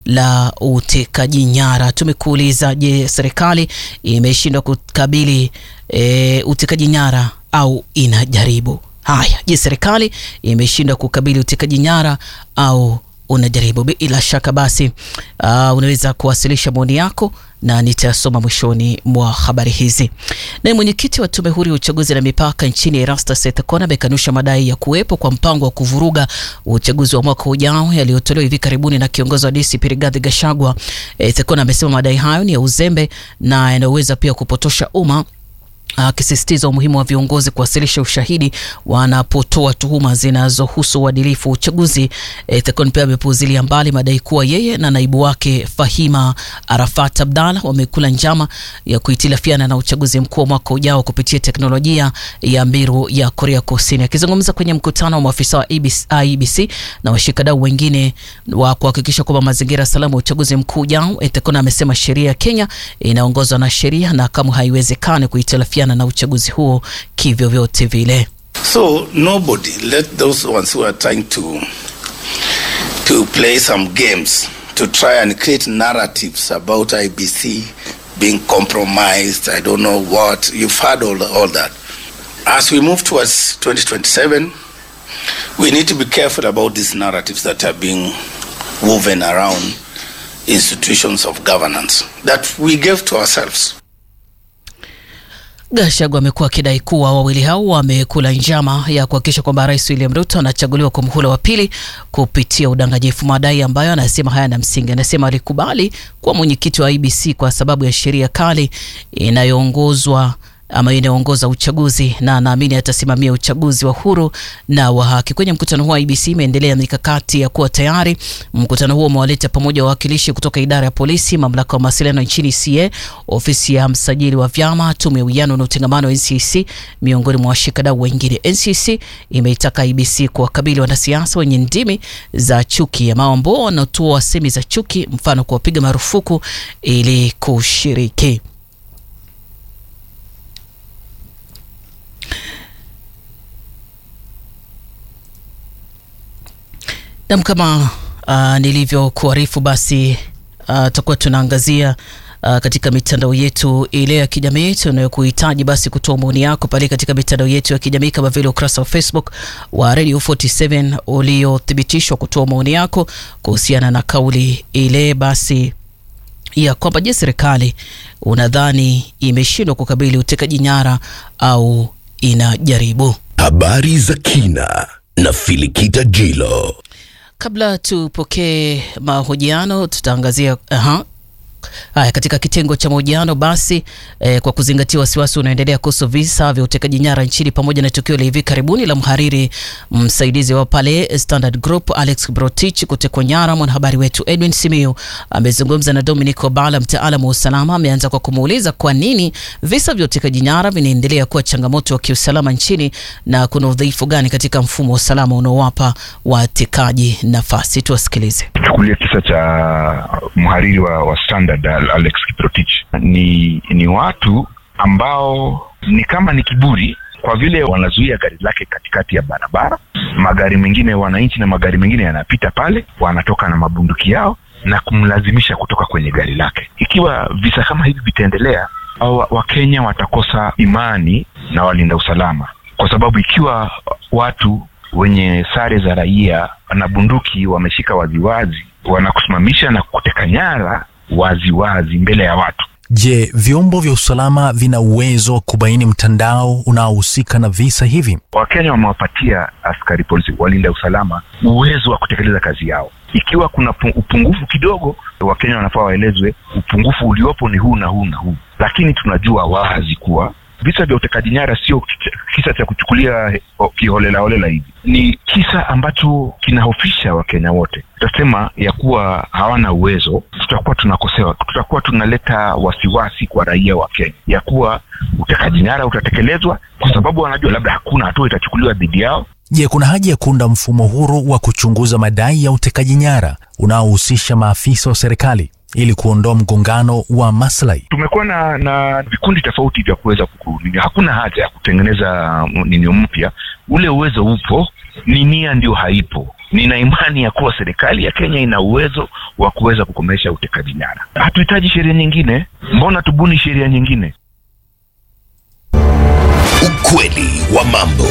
la utekaji nyara. Tumekuuliza, je, serikali imeshindwa kukabili e, utekaji nyara au inajaribu? Haya, je, serikali imeshindwa kukabili utekaji nyara au unajaribu? Bila shaka basi, uh, unaweza kuwasilisha maoni yako na nitasoma mwishoni mwa habari hizi. Naye mwenyekiti wa tume huru ya uchaguzi na mipaka nchini Erastus Ethekon amekanusha madai ya kuwepo kwa mpango wa kuvuruga uchaguzi wa mwaka ujao yaliyotolewa hivi karibuni na kiongozi wa DCP Rigathi Gachagua. Ethekon amesema madai hayo ni ya uzembe na yanaweza pia kupotosha umma akisisitiza umuhimu wa viongozi kuwasilisha ushahidi wanapotoa tuhuma zinazohusu uadilifu wa uchaguzi. Ethekon pia amepuuzilia mbali madai kuwa yeye na naibu wake Fahima Arafat Abdalla wamekula njama ya kuhitilafiana na uchaguzi mkuu wa mwaka ujao kupitia teknolojia ya Mbiru ya Korea Kusini. Akizungumza kwenye mkutano wa maafisa wa IEBC na washikadau wengine wa kuhakikisha kwamba mazingira salama ya uchaguzi mkuu ujao, Ethekon amesema sheria ya Kenya inaongozwa na sheria na kamwe haiwezekani kuhitilafiana na uchaguzi huo kivyo vyote vile. So nobody let those ones who are trying to to play some games to try and create narratives about IBC being compromised. I don't know what you've heard all all that. As we move towards 2027, we need to be careful about these narratives that are being woven around institutions of governance that we gave to ourselves. Gachagua amekuwa akidai kuwa wawili hao wamekula njama ya kuhakikisha kwamba Rais William Ruto anachaguliwa kwa muhula wa pili kupitia udanganyifu, madai ambayo anasema hayana msingi. Anasema alikubali kuwa mwenyekiti wa IBC kwa sababu ya sheria kali inayoongozwa ama inayoongoza uchaguzi na anaamini atasimamia uchaguzi wa huru na wa haki. Kwenye mkutano huo IBC imeendelea mikakati ya kuwa tayari. Mkutano huo umewaleta pamoja wawakilishi kutoka idara ya polisi, mamlaka ya mawasiliano nchini CA, ofisi ya msajili wa vyama, tume ya uwiano na utengamano wa NCC, miongoni mwa washikadau wengine. NCC imeitaka IBC kuwakabili wanasiasa wenye ndimi za chuki ama ambao wanatoa semi za chuki, mfano kuwapiga marufuku ili kushiriki. Nam, kama uh, nilivyokuarifu basi tutakuwa uh, tunaangazia uh, katika mitandao yetu ile ya kijamii tunayokuhitaji basi kutoa maoni yako pale katika mitandao yetu ya kijamii kama vile ukurasa wa Facebook wa Radio 47 uliothibitishwa kutoa maoni yako kuhusiana na kauli ile basi ya kwamba je, serikali unadhani imeshindwa kukabili utekaji nyara au inajaribu? Habari za kina na Filikita Jilo. Kabla tupokee mahojiano tutaangazia aha. Haya, katika kitengo cha mahojiano basi eh, kwa kuzingatia wasiwasi unaendelea kuhusu visa vya utekaji nyara nchini pamoja na tukio la hivi karibuni la mhariri msaidizi wa pale Standard Group Alex Brotich kutekwa nyara, mwanahabari wetu Edwin Simiyu amezungumza na Dominic Obala, mtaalamu wa usalama. Ameanza kwa kumuuliza kwa nini visa vya utekaji nyara vinaendelea kuwa changamoto wa kiusalama nchini na kuna udhaifu gani katika mfumo wa usalama unaowapa watekaji nafasi. Tuwasikilize. Chukulia kisa cha mhariri wa, wa Standard Alex Kiprotich ni ni watu ambao ni kama ni kiburi, kwa vile wanazuia gari lake katikati ya barabara. Magari mengine wananchi na magari mengine yanapita pale, wanatoka na mabunduki yao na kumlazimisha kutoka kwenye gari lake. Ikiwa visa kama hivi vitaendelea, Wakenya watakosa imani na walinda usalama, kwa sababu ikiwa watu wenye sare za raia na bunduki wameshika waziwazi, wanakusimamisha na kuteka nyara waziwazi wazi mbele ya watu. Je, vyombo vya usalama vina uwezo wa kubaini mtandao unaohusika na visa hivi? Wakenya wamewapatia askari polisi, walinda usalama, uwezo wa kutekeleza kazi yao. Ikiwa kuna upungufu kidogo, Wakenya wanafaa waelezwe upungufu uliopo ni huu na huu na huu, lakini tunajua wazi kuwa visa vya utekaji nyara sio kisa cha kuchukulia kiholela holela hivi, ni kisa ambacho kinahofisha Wakenya wote. Tutasema ya kuwa hawana uwezo, tutakuwa tunakosewa, tutakuwa tunaleta wasiwasi kwa raia wa Kenya ya kuwa utekaji nyara utatekelezwa kwa sababu wanajua labda hakuna hatua itachukuliwa dhidi yao. Je, kuna haja ya kuunda mfumo huru wa kuchunguza madai ya utekaji nyara unaohusisha maafisa wa serikali ili kuondoa mgongano wa maslahi. Tumekuwa na na vikundi tofauti vya kuweza kukunini. Hakuna haja ya kutengeneza nini mpya, ule uwezo upo, ni nia ndio haipo. nina imani ya kuwa serikali ya Kenya ina uwezo wa kuweza kukomesha utekaji nyara. Hatuhitaji sheria nyingine, mbona tubuni sheria nyingine? Ukweli wa mambo.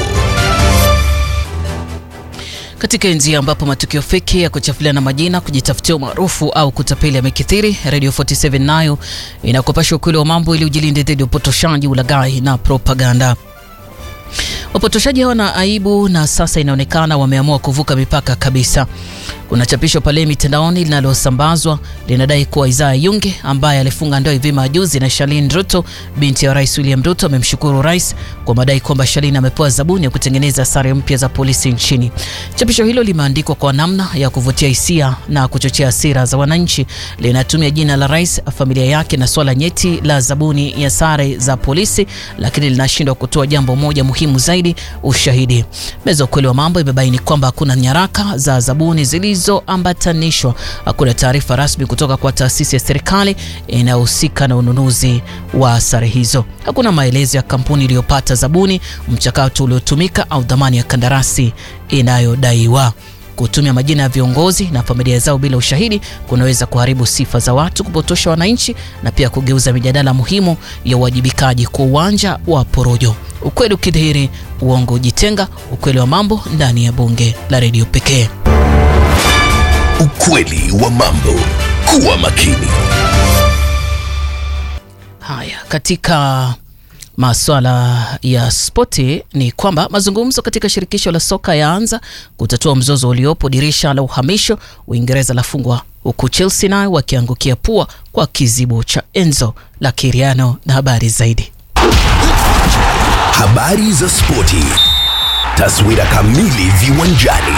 Katika enzi ambapo matukio feki ya kuchafuliana majina, kujitafutia umaarufu au kutapeli yamekithiri, Radio 47 nayo inakupasha ukweli wa mambo ili ujilinde dhidi ya upotoshaji, ulaghai na propaganda. Wapotoshaji hawana aibu na sasa inaonekana wameamua kuvuka mipaka kabisa. Kuna chapisho pale mitandaoni linalosambazwa linadai kuwa Isaya Yunge ambaye alifunga ndoa hivi majuzi na Shalin Ruto, binti ya Rais William Ruto, amemshukuru rais kwa madai kwamba Shalin amepewa zabuni ya kutengeneza sare mpya za polisi nchini. Chapisho hilo limeandikwa kwa namna ya kuvutia hisia na kuchochea hasira za wananchi. Linatumia jina la rais, familia yake na swala nyeti la zabuni ya sare za polisi, lakini linashindwa kutoa jambo moja muhimu zaidi, ushahidi. Meza ukweli wa mambo imebaini kwamba hakuna nyaraka za zabuni zilizoambatanishwa. Hakuna taarifa rasmi kutoka kwa taasisi ya serikali inayohusika na ununuzi wa sare hizo. Hakuna maelezo ya kampuni iliyopata zabuni, mchakato uliotumika au dhamani ya kandarasi inayodaiwa. Kutumia majina ya viongozi na familia zao bila ushahidi kunaweza kuharibu sifa za watu, kupotosha wananchi na pia kugeuza mijadala muhimu ya uwajibikaji kwa uwanja wa porojo. Ukweli ukidhihiri, uongo ujitenga. Ukweli wa mambo ndani ya bunge la redio pekee. Ukweli wa mambo. Kuwa makini. Haya, katika maswala ya spoti ni kwamba mazungumzo katika shirikisho la soka yaanza kutatua mzozo uliopo dirisha la uhamisho. Uingereza lafungwa huku Chelsea nayo wakiangukia pua kwa kizibo cha Enzo la Kiriano. Na habari zaidi Habari za spoti. Taswira kamili viwanjani.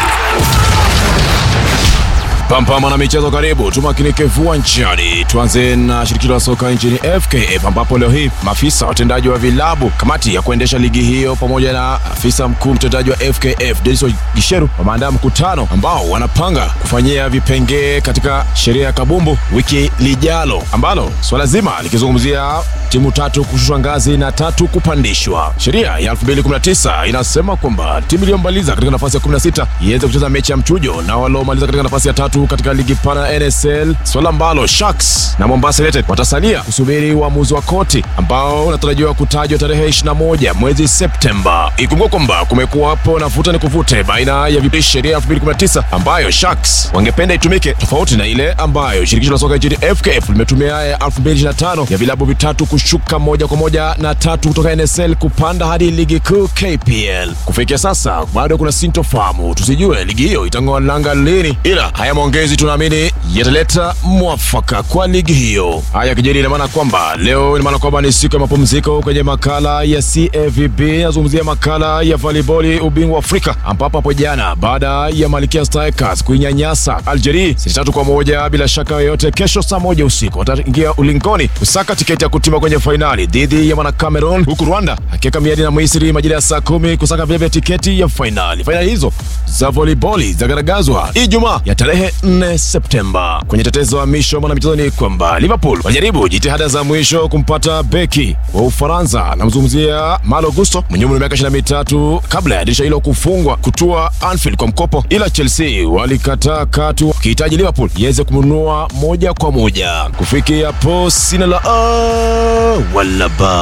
Pampama na michezo, karibu tumakinike viwanjani. Tuanze na shirikisho la soka nchini FKF, ambapo leo hii maafisa watendaji wa vilabu, kamati ya kuendesha ligi hiyo, pamoja na afisa mkuu mtendaji wa FKF Denis Gisheru wameandaa mkutano ambao wanapanga kufanyia vipengee katika sheria ya kabumbu wiki lijalo, ambalo swala zima likizungumzia timu tatu kushushwa ngazi na tatu kupandishwa. Sheria ya 2019 inasema kwamba timu iliyomaliza katika nafasi ya 16 iweze kucheza mechi ya mchujo na waliomaliza katika nafasi ya tatu katika ligi pana ya NSL, swala ambalo Sharks na Mombasa United watasalia kusubiri uamuzi wa koti ambao unatarajiwa kutajwa tarehe 21 mwezi Septemba. Ikumbuka kwamba kumekuwapo na vuta ni kuvute baina ya vipi sheria ya 2019 ambayo Sharks wangependa itumike tofauti na ile ambayo shirikisho la soka nchini FKF limetumia ya 2025 ya vilabu vitatu kushuka moja kwa moja na tatu kutoka NSL kupanda hadi ligi kuu KPL. Kufikia sasa bado kuna sintofahamu, tusijue ligi hiyo itang'oa nanga lini, ila haya maongezi tunaamini yataleta mwafaka kwa ligi hiyo. Haya kijeri, ina maana kwamba leo, ina maana kwamba ni siku ya mapumziko kwenye makala ya CAVB. Nazungumzia makala ya volleyball ubingwa wa Afrika, ambapo hapo jana baada ya Malkia Strikers kuinyanyasa Algeria seti tatu kwa moja bila shaka yoyote, kesho saa moja usiku wataingia ulingoni kusaka tiketi ya kutima kwenye fainali dhidi ya mwana Cameroon, huku Rwanda akiweka miadi na Misri majira ya saa kumi kusaka vilevile tiketi ya fainali. Fainali hizo za volleyball zagaragazwa Ijumaa ya tarehe 4 Septemba. Kwenye tetezo wa misho mwanamichezo ni kwamba Liverpool wanajaribu jitihada za mwisho kumpata beki wa Ufaransa, namzungumzia Malo Gusto mwenye umri wa miaka 23 kabla ya dirisha hilo kufungwa kutua Anfield kwa mkopo, ila Chelsea walikataa katu wakihitaji Liverpool iweze kumnunua moja kwa moja. Kufikia hapo sina la a wala ba